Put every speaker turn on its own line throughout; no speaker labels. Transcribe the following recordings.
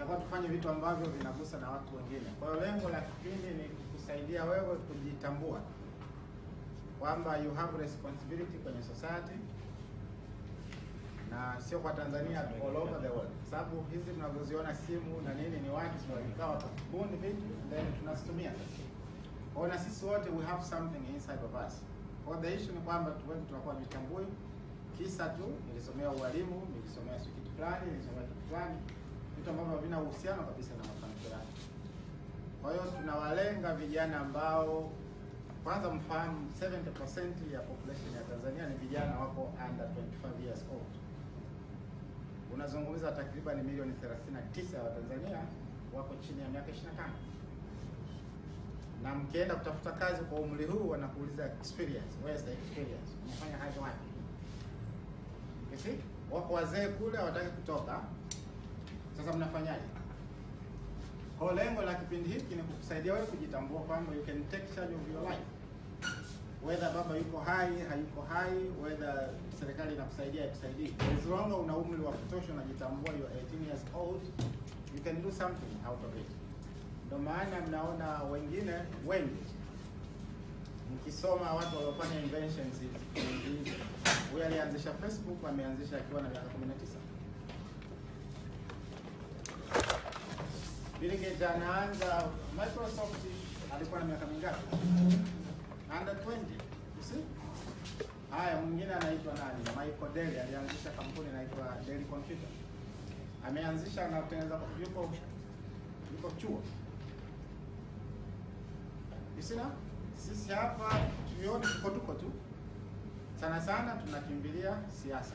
Tutakuwa tufanye vitu ambavyo vinagusa na watu wengine. Kwa hiyo lengo la kipindi ni kusaidia wewe kujitambua kwamba you have responsibility kwenye society na sio kwa Tanzania, all over the world, kwa sababu hizi mnazoziona simu na nini ni watu walikaa wakabuni vitu then tunazitumia sasa. Kwa hiyo na sisi wote we have something inside of us. Kwa hiyo the issue ni kwamba tu wengi tunakuwa vitambui kisa tu nilisomea ualimu, nilisomea sio kitu fulani, nilisomea kitu fulani, vitu ambavyo havina uhusiano kabisa na mafanikio yako. Kwa hiyo tunawalenga vijana ambao kwanza mfahamu 70% ya population ya Tanzania ni vijana wako under 25 years old. Unazungumza takriban milioni 39 ya Watanzania wako chini ya miaka 25. Na mkienda kutafuta kazi kwa umri huu wanakuuliza experience, where is the experience? Unafanya kazi wapi? You see? Wako wazee kule hawataki kutoka. Sasa mnafanyaje? Kwa lengo la kipindi hiki ni kukusaidia wewe kujitambua kwamba you can take charge of your life. Whether baba yuko hai, hayuko hai, whether serikali inakusaidia ikusaidii. As long as una umri wa kutosha unajitambua you are 18 years old, you can do something out of it. Ndio maana mnaona wengine wengi mkisoma watu waliofanya inventions hizi. Huyu alianzisha Facebook ameanzisha akiwa na miaka 19. Bill Gates anaanza Microsoft alikuwa na miaka mingapi? Under 20. You see? Haya, mwingine anaitwa nani? Michael Dell alianzisha kampuni inaitwa Dell Computer. Ameanzisha na kutengeneza yuko yuko chuo. You see now? Sisi hapa tuione tuko tuko tu. Sana sana tunakimbilia siasa.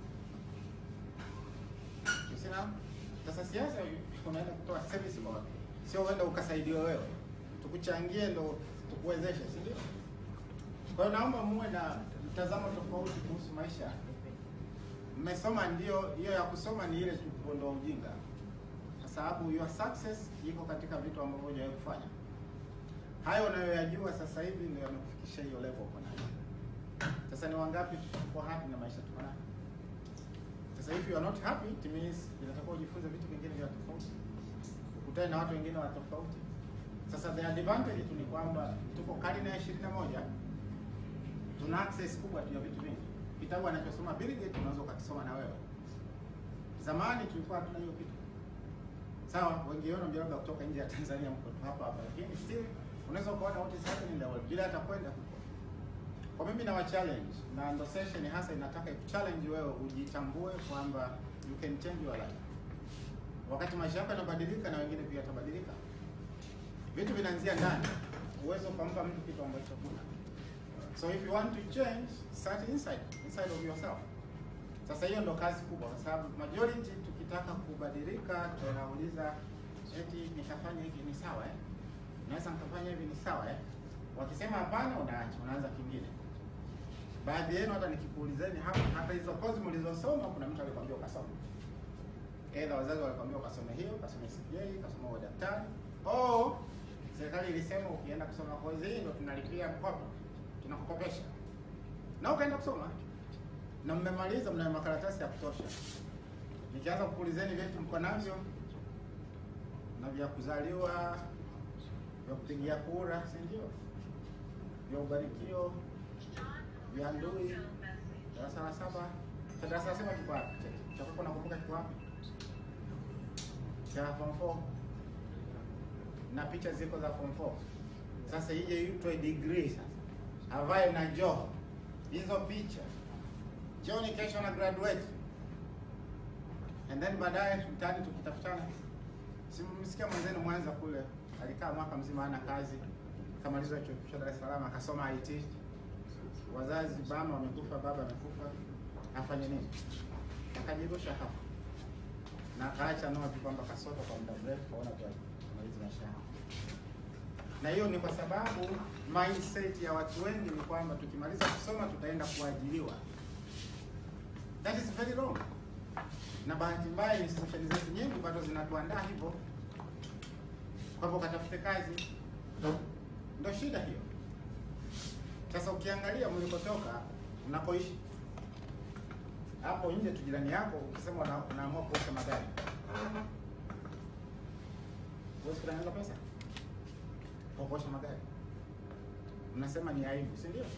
You see now? Sasa siasa unaenda kutoa service kwa watu, sio uenda ukasaidiwe wewe, tukuchangie ndo tukuwezeshe, si ndio? Kwa hiyo naomba muwe na mtazamo tofauti kuhusu maisha. Mmesoma ndio, hiyo ya kusoma ni ile tu kuondoa ujinga, kwa sababu your success iko katika vitu ambavyo hujawahi kufanya. Hayo unayoyajua sasa hivi ndio yamekufikisha hiyo level uko nayo. Sasa ni wangapi tuko happy na maisha tuko nayo? Sasa if you are not happy, it means inatakiwa ujifunze vitu vingine vya tofauti, ukutane na watu wengine wa tofauti. Sasa the advantage tu ni kwamba tuko karne ya ishirini na moja, tuna access kubwa tu ya vitu vingi. Kitabu anachosoma Bill Gates unaweza ukakisoma na wewe. Zamani tulikuwa hatuna hiyo kitu. Sawa, wengi wenu ndio labda kutoka nje ya Tanzania mko tu hapa hapa, lakini still unaweza ukaona what is happening in the world bila hata kwenda huko. Kwa mimi na wa challenge na ndo session hasa inataka challenge wewe ujitambue kwamba you can change your life. Wakati maisha yako yanabadilika na wengine pia yatabadilika. Vitu vinaanzia ndani. Uwezo ukampa mtu kitu ambacho huna. So if you want to change, start inside, inside of yourself. Sasa hiyo ndo kazi kubwa kwa sababu majority tukitaka kubadilika tunauliza eti nikafanya hivi ni sawa eh? Naweza nikafanya hivi ni sawa eh? Wakisema hapana, unaacha, unaanza kingine. Baadhi yenu hata nikikuulizeni hapa, hata hizo kozi mlizosoma, kuna mtu alikwambia ukasoma, aidha wazazi walikwambia ukasome hiyo, ukasome CPA, ukasome udaktari, oh, serikali ilisema ukienda kusoma kozi hii ndio tunalipia mkopo, tunakukopesha, na ukaenda kusoma na mmemaliza, mna makaratasi ya kutosha. Nikianza kukuulizeni vyetu mko navyo na vya kuzaliwa, vya kupigia kura, si ndio? Vya ubarikio, vya ndui, darasa la saba. Cha darasa la saba kiko wapi? Cha- Cha kwako nakumbuka kiko wapi? Cha form 4 na picha ziko za form 4. Sasa ije itwe degree sasa, avae na joho hizo picha, jioni kesho na graduate and then baadaye mtaani tukitafutana. Simsikia mwenzenu Mwanza kule alikaa mwaka mzima hana kazi, kamaliza chuo kikuu cha Dar es Salaam akasoma IT, wazazi mama wamekufa, baba amekufa, afanye nini? Akajirusha hapo na akaacha noti kwamba kasota kwa muda mrefu, kaona tu amaliza maisha yake. Na hiyo ni kwa sababu mindset ya watu wengi ni kwamba tukimaliza kusoma tutaenda kuajiriwa. That is very wrong. Na bahati mbaya institution zetu nyingi bado zinatuandaa hivyo kwamba ukatafute kazi, ndo shida hiyo. Sasa ukiangalia mlikotoka, unakoishi hapo nje tu, jirani yako ukisema una- unaamua kuosha magari, huwezi kutengeneza pesa kwa kuosha magari. Mnasema ni aibu, si ndio?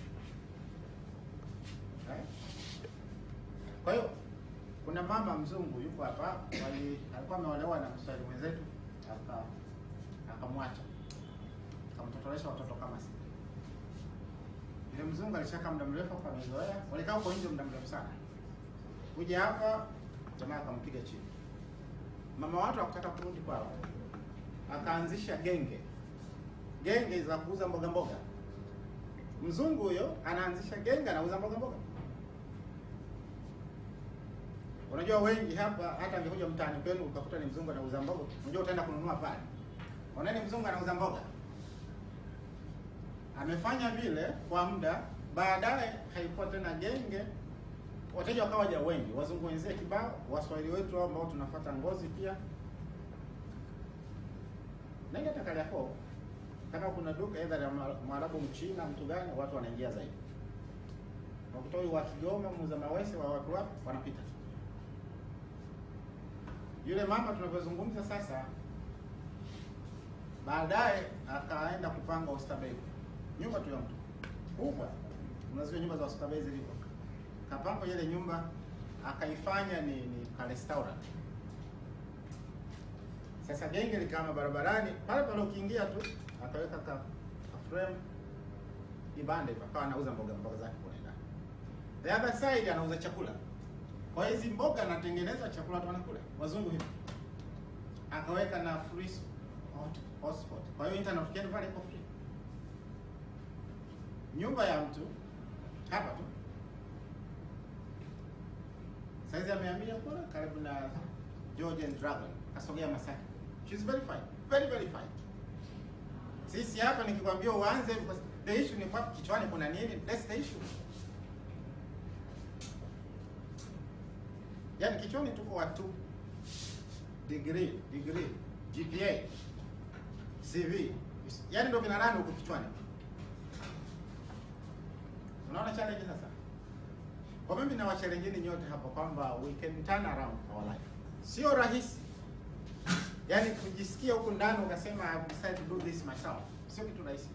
Eh? Kwa hiyo kuna mama mzungu yuko hapa, wali alikuwa ameolewa na Mswahili mwenzetu, aka akamwacha akamtotolesha watoto kama sita. Yule mzungu alishakaa muda mrefu hapa, amezoea, walikaa huko nje muda mrefu sana. Kuja hapa jamaa akampiga chini. Mama watu hakutaka kurudi kwao, akaanzisha genge genge za kuuza mboga mboga. Mzungu huyo anaanzisha genge, anauza mboga mboga. Unajua wengi hapa, hata angekuja mtaani kwenu ukakuta ni mzungu anauza mboga, unajua utaenda kununua pale, unaona ni mzungu anauza mboga. Amefanya vile kwa muda, baadaye haikuwa tena genge, wateja wakawaja wengi, wazungu wenzie kibao, waswahili wetu ambao tunafuata ngozi pia. Nenda hata Kariakoo, kama kuna duka aidha la Mwarabu, Mchina, mtu gani, watu wanaingia zaidi. Wakuta huyu wa Kigoma, muuza mawese wa watu wapi, wanapita. Yule mama tunavyozungumza sasa, baadaye akaenda kupanga Oysterbay, nyumba tu ya mtu kubwa, unazijua nyumba za Oysterbay zilivyo. Kapanga ile nyumba akaifanya ni, ni ka restaurant. Sasa genge likama barabarani pale pale, ukiingia tu akaweka ka, ka frame ibande hivyo, akawa anauza mboga mboga zake kule ndani. The other side anauza chakula. Kwa hizi mboga anatengeneza chakula watu wanakula, wazungu hivi. Akaweka na free hot- hotspot. Kwa hiyo internet ukienda pale iko free. Nyumba ya mtu hapa tu. Saizi amehamia kule karibu na Georgian Dragon. Kasogea Masaki. She's very fine. Very very fine. Sisi hapa nikikwambia uanze because the issue ni kwa kichwani kuna nini? That's the issue. Yaani kichwani tuko watu degree, degree, GPA, CV. Yaani ndio vinarani huko kichwani. Unaona challenge sasa? Kwa mimi na wachallengeni nyote hapa kwamba we can turn around our life. Sio rahisi. Yaani kujisikia huko ndani ukasema I have decided to do this myself. Sio kitu rahisi.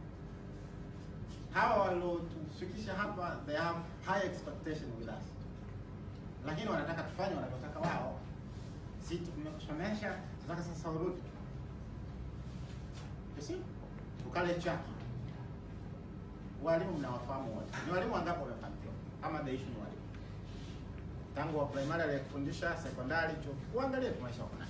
Hawa waliotufikisha hapa they have high expectation with us. Lakini wanataka tufanye wanavyotaka wao. Si tumekusomesha, tunataka sasa urudi. You see? Ukale chaki. Walimu mnawafahamu wote. Ni walimu wangapi wamefanikiwa? Ama the issue ni walimu. Tangu wa primary aliyekufundisha, sekondari, chuo kikuu, angalia tu maisha wako nayo.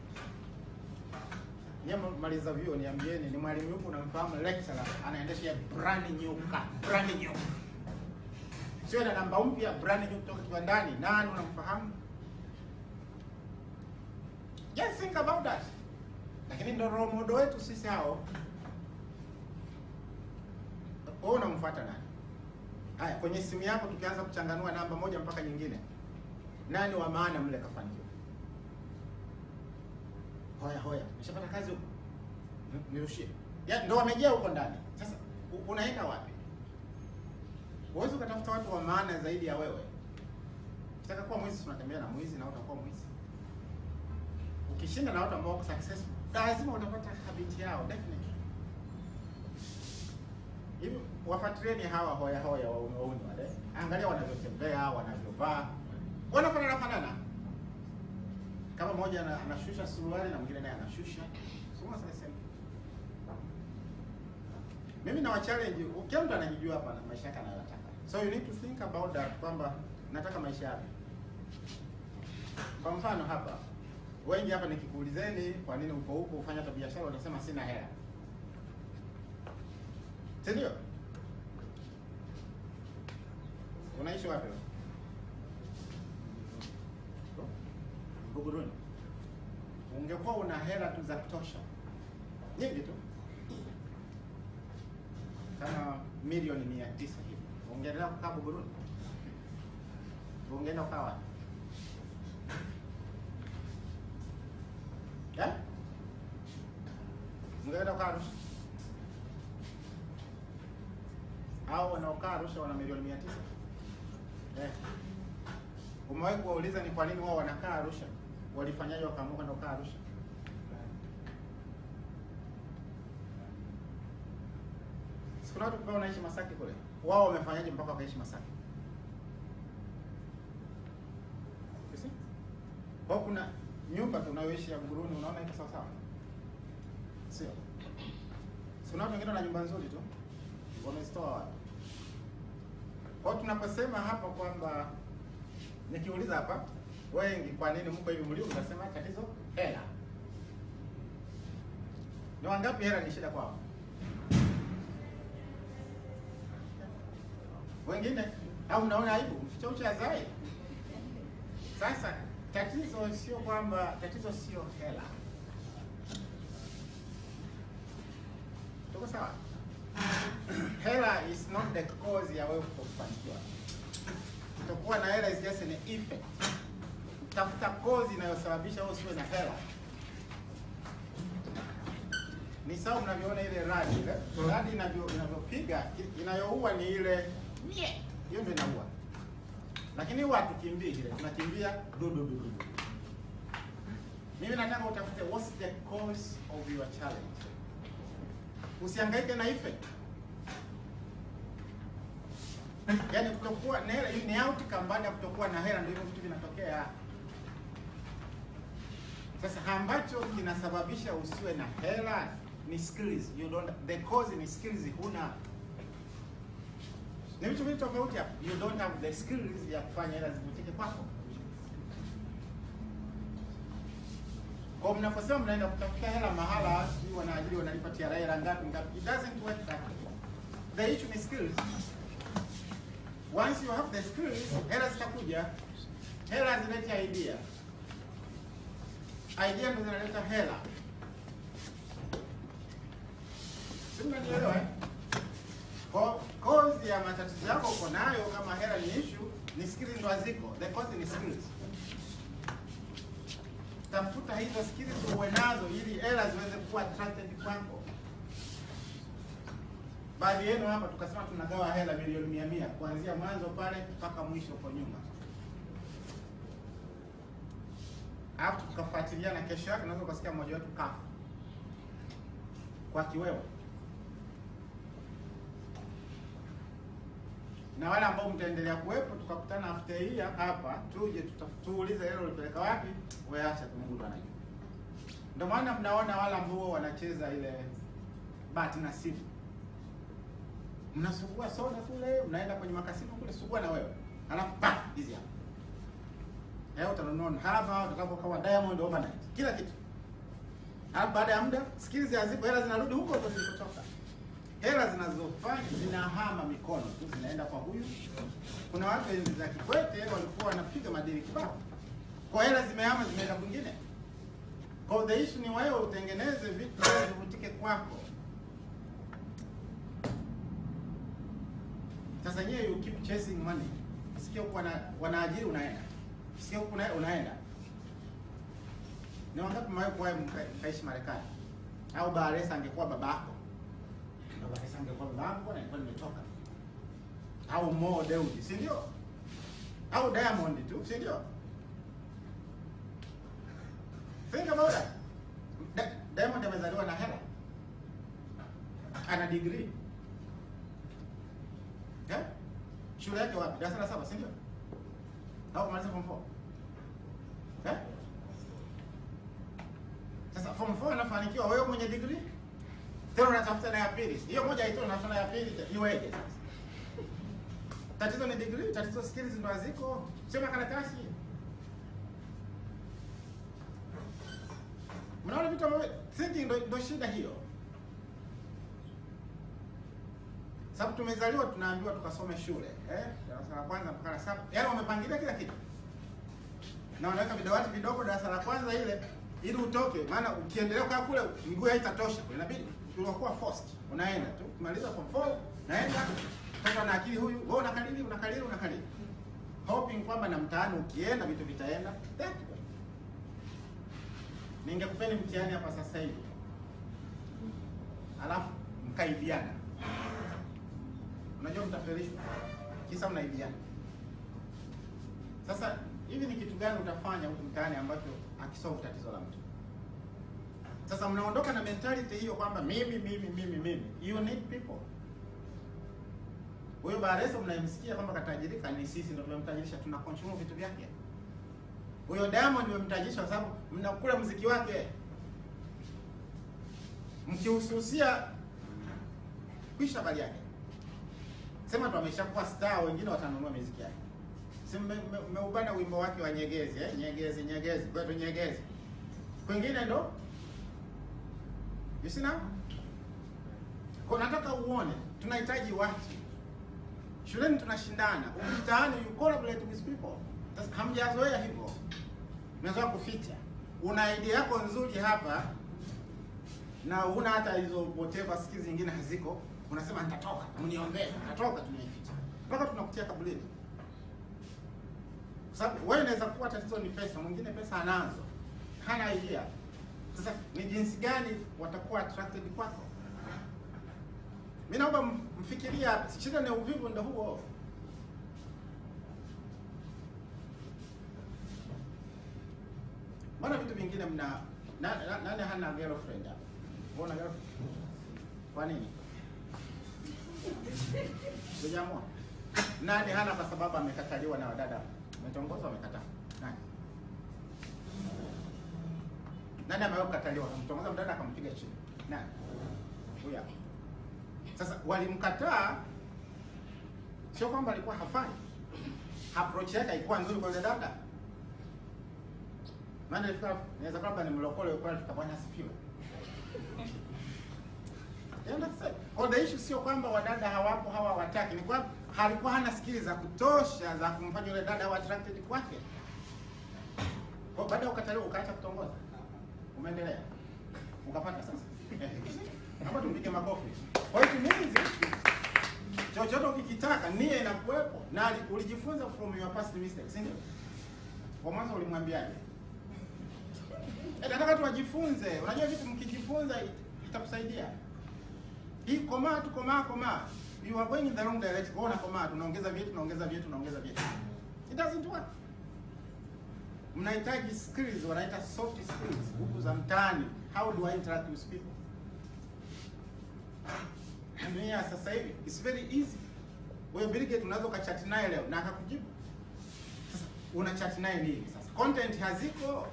Nyie maliza vyuo niambieni ni mwalimu yupi unamfahamu lecturer anaendesha brand new car, brand new. Sio na namba mpya brand new kutoka kiwandani. Nani unamfahamu? Just think about that. Lakini ndo role model wetu sisi hao. Wewe unamfuata nani? Haya, kwenye simu yako tukianza kuchanganua namba moja mpaka nyingine, nani wa maana mle kafanikiwa? Hoya hoya, nishapata kazi huko, Ni- nirushie. Ya, ndo wamejaa huko ndani. Sasa u- unaenda wapi? Huwezi ukatafuta watu wa maana zaidi ya wewe. Ukitaka kuwa mwizi, tunatembea na mwizi na utakuwa mwizi. Ukishinda na watu ambao wako successful, lazima utapata habit yao definitely. Hivi wafuatilieni hawa hoya hoya waume wauni wale, angalia wanavyotembea, wanavyovaa, wanafanana fanana. Kama mmoja ana- anashusha suruali na mwingine naye anashusha, so what's the same? Mimi na challenge, kila mtu anajijua hapa na maisha yake anayotaka, so you need to think about that, kwamba nataka maisha yapi. Kwa mfano hapa, wengi hapa nikikuulizeni kwa nini uko huko ufanya hata biashara, utasema sina hela, si ndio? Unaishi wapi? wewe? Buguruni. Ungekuwa una hela tu za kutosha nyingi tu kama milioni mia tisa hivi, ungeendelea kukaa Buguruni? Ungeenda kukaa wapi? Eh? Ungeenda kukaa Arusha? Hao wanaokaa Arusha wana milioni mia tisa eh. Umewahi kuwauliza ni kwa nini wao wanakaa Arusha? Walifanyaje wakaamua kwenda kukaa Arusha? Kuna watu kwa wanaishi Masaki kule. Wao wamefanyaje mpaka wakaishi Masaki? You see? Kwa hiyo kuna nyumba tunayoishi ya Nguruni unaona iko sawa sawa? Sio. Si kuna watu wengine wana nyumba nzuri tu. Wamezitoa wapi? Kwa hiyo tunaposema hapa kwamba nikiuliza hapa wengi kwa nini mko hivi mlivyo, unasema tatizo hela. Ni wangapi hela ni shida kwao? Wengine au unaona aibu mficha uchi azai. Sasa tatizo sio kwamba tatizo sio hela. Tuko sawa? Hela is not the cause ya wewe kutofanikiwa. Kutokuwa na hela is just an effect. Tafuta cause inayosababisha wewe usiwe na hela. Ni sawa mnavyoona ile radi ile. Radi inavyo inavyopiga inayoua ni ile mie. Hiyo ndio inaua. Lakini huwa hatukimbii ile, tunakimbia du du du du. Mimi nataka utafute what's the cause of your challenge. Usihangaike na effect. Yaani kutokuwa na hela ni outcome baada ya kutokuwa na hela ndio hivyo vitu vinatokea. Sasa ambacho kinasababisha usiwe na hela ni skills. You don't the cause ni skills huna. Ni vitu vitu tofauti hapo. You don't have the skills ya kufanya hela zivutike kwako. Kwa mnaposema mnaenda kutafuta hela mahala, sijui wanaajiri wanalipa TRA hela ngapi ngapi. It doesn't work that way. The issue ni skills. Once you have the skills, hela zitakuja. Hela zinaleta idea. Idea ndo zinaleta hela. Si mnanielewa eh? Kwa cause ya matatizo yako uko nayo kama hela ni issue, ni skills ndo haziko. The cause ni skills. Tafuta hizo skills uwe nazo ili hela ziweze kuwa attracted kwako. Baadhi yenu hapa tukasema tunagawa hela milioni mia mia kuanzia mwanzo pale mpaka mwisho kwa nyuma, alafu tukafuatiliana. Kesho yake unaweza ukasikia mmoja wetu kafa kwa kiwewe, na wale ambao mtaendelea kuwepo, tukakutana after hii hapa, tuje tuta- tuulize hela ulipeleka wapi, weacha Mungu anajua. Ndio maana mnaona wale ambao wanacheza ile bahati nasibu mnasugua soda kule, mnaenda kwenye makasino kule, sugua na wewe, alafu pa hizi hapa leo utanunua hapa, utakapokuwa Diamond overnight, kila kitu. Alafu baada ya muda skills hazipo, hela zinarudi huko huko zilipotoka. Hela zinazofanya zinahama mikono tu, zinaenda kwa huyu. Kuna watu enzi za Kikwete walikuwa wanapiga madili kibao, kwa hela zimehama, zimeenda kwingine. Kwa the issue ni wewe utengeneze vitu hela zivutike kwako. Sasa nyewe you keep chasing money. Sikio kwa wanaajiri unaenda. Sikio kuna unaenda. Ni wangapi mwae kwa mkaishi Marekani? Au Baresa angekuwa babako. Na Baresa angekuwa babako na ilikuwa nimetoka. Au Mo Dewji, si ndio? Au Diamond tu, si ndio? Think about that. Da- Diamond amezaliwa na hela. Ana degree. Eh? Shule yake wapi? Darasa la saba, si ndio? Au kumaliza form 4? Eh? Sasa form 4 anafanikiwa wewe mwenye degree? Tena unatafuta na ya pili. Hiyo moja haitoshi unatafuta na ya pili iweje sasa? Tatizo ni degree, tatizo skills ndo haziko. Sema karatasi. Mnaona vitu ambavyo thinking ndo, ndo shida hiyo. Sababu tumezaliwa tunaambiwa tukasome shule eh, darasa la kwanza mpaka la saba, yaani wamepangilia kila kitu na wanaweka vidawati vidogo darasa la kwanza ile ili utoke, maana ukiendelea kukaa kule miguu haitatosha, inabidi unakuwa forced, unaenda tu kumaliza form 4 naenda toka na akili huyu, wewe unakalili unakalili unakalili, hoping kwamba na mtaani ukienda vitu vitaenda that way. Ningekupeni mtihani hapa sasa hivi, alafu mkaibiana Unajua mtafelishwa kisa mnaibiana. Sasa hivi ni kitu gani utafanya huku mtaani ambacho akisolve tatizo la mtu? Sasa mnaondoka na mentality hiyo kwamba mimi mimi mimi mimi. You need people. Huyo Bareso mnayemsikia kwamba katajirika ni sisi ndio tumemtajirisha, tuna consume vitu vyake. Huyo Diamond mmemtajirisha kwa sababu mnakula muziki wake. Mkihususia kwisha habari yake. Sema tu ameshakuwa star, wengine watanunua muziki yake. Si mmeubana wimbo wake wa Nyegezi eh? Nyegezi Nyegezi, kwetu Nyegezi. Kwingine ndo you see now? Kwa nataka uone, tunahitaji watu. Shuleni tunashindana, mtaani you collaborate with people. Sasa hamjazoea hivyo. Mnazoea kuficha. Una idea yako nzuri hapa na una hata hizo whatever skills zingine haziko, unasema nitatoka, mniombee, nitatoka tunaificha. Mpaka tunakutia kabuleni. Sababu wewe unaweza kuwa tatizo ni pesa, mwingine pesa anazo. Hana idea. Sasa ni jinsi gani watakuwa attracted kwako? Mimi naomba mfikiria, shida ni uvivu ndio huo. Mbona vitu vingine mna na, na, nani hana girlfriend hapa? Mbona girlfriend? Kwa nini? Sijamua. Nani hana kwa sababu amekataliwa na wadada? Umetongoza amekataa. Nani? Nani amewahi kukataliwa? Mtongoza mdada akampiga chini. Nani? Huyu hapa. Sasa walimkataa sio kwamba alikuwa hafai. Approach yake haikuwa nzuri kwa yule dada. Maana ilifika inaweza kwamba ni mlokole kwa alifika bwana asifiwe. You understand? Kwa the issue sio kwamba wadada hawapo hawa hawataki, ni kwamba halikuwa hana skills za kutosha za kumfanya yule dada awe attracted kwake. Kwa baada ya ukataliwa ukaacha kutongoza. Umeendelea. Ukapata sasa. Hapa tumpige makofi. Kwa hiyo means chochote ukikitaka nia inakuwepo na ulijifunza from your past mistakes, si ndio? Kwa mwanzo ulimwambiaje? Eh, nataka tuwajifunze. Unajua vitu mkijifunza itakusaidia. Hii komaa tu komaa komaa. You are going in the wrong direction. Kwa komaa tunaongeza vyetu tunaongeza vyetu tunaongeza vyetu. It doesn't work. Mnahitaji skills, wanaita soft skills, huku za mtaani. How do I interact with people? Dunia sasa hivi it's very easy. Wewe Bill Gates unaweza ukachat naye leo na akakujibu. Sasa una chat naye nini sasa? Content haziko.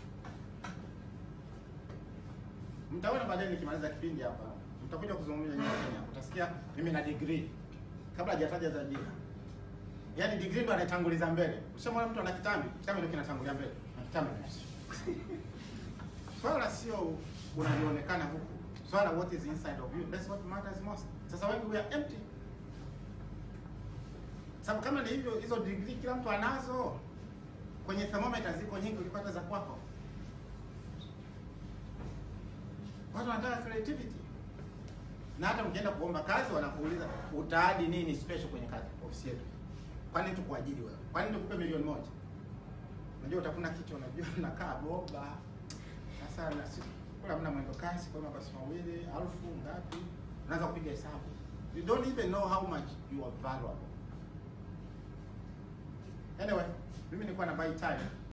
Mtaona baadaye nikimaliza kipindi hapa. Mtakuja kuzungumza nyinyi Kenya. Utasikia mimi na degree. Kabla hajataja za jina. Yaani degree ndo anatanguliza mbele. Ushamwona mtu ana kitambi, kitambi ndio kinatangulia mbele. Na kitambi. Swala sio unavyoonekana huku. Swala what is inside of you. That's what matters most. Sasa wengi we are empty. Sababu kama ni hivyo hizo degree kila mtu anazo. Kwenye thermometer ziko nyingi kuliko hata za kwako. Watu wanataka creativity. Na hata mkienda kuomba kazi wanakuuliza utaadi nini special kwenye kazi ofisi yetu. Kwa nini tukuajiri wewe? Kwa nini tukupe milioni moja? Unajua utafuna kichwa unajua unakaa boba. Sasa na sisi kula mna mwendo kasi kwa mabasi mawili, elfu ngapi? Unaanza kupiga hesabu. You don't even know how much you are valuable. Anyway, mimi nilikuwa na buy time.